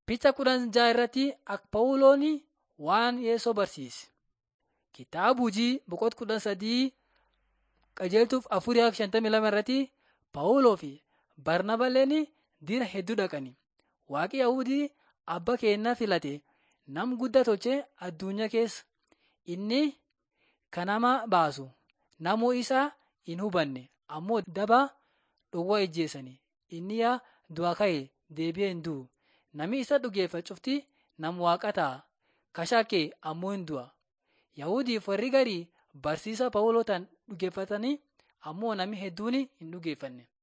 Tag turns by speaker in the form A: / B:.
A: Picha kudhan jaha irratti akka Phaawuloon waan Yeesoo barsiise. Kitaaba hojii boqonnaa kudha sadii qajeeltuuf afurii akka shantamii lama irratti Phaawuloo fi Barnabaaleen dira hedduu dhaqani. Waaqi Yahudii abba keenyaa filate nam guddaa tolchee addunyaa keessa inni kan nama baasu namuu isaa hin hubanne ammoo daba dhowwaa ijjeessani. Inni yaa du'aa ka'e deebi'ee hin du'u. Nami isa dhugeeffatu cufti nam waaqa ta'a. Kashakkee ammoo hin du'a. Yahudiif warri garii barsiisa Phaawulotaan dhugeeffatanii ammoo nami hedduun hin dhugeeffanne.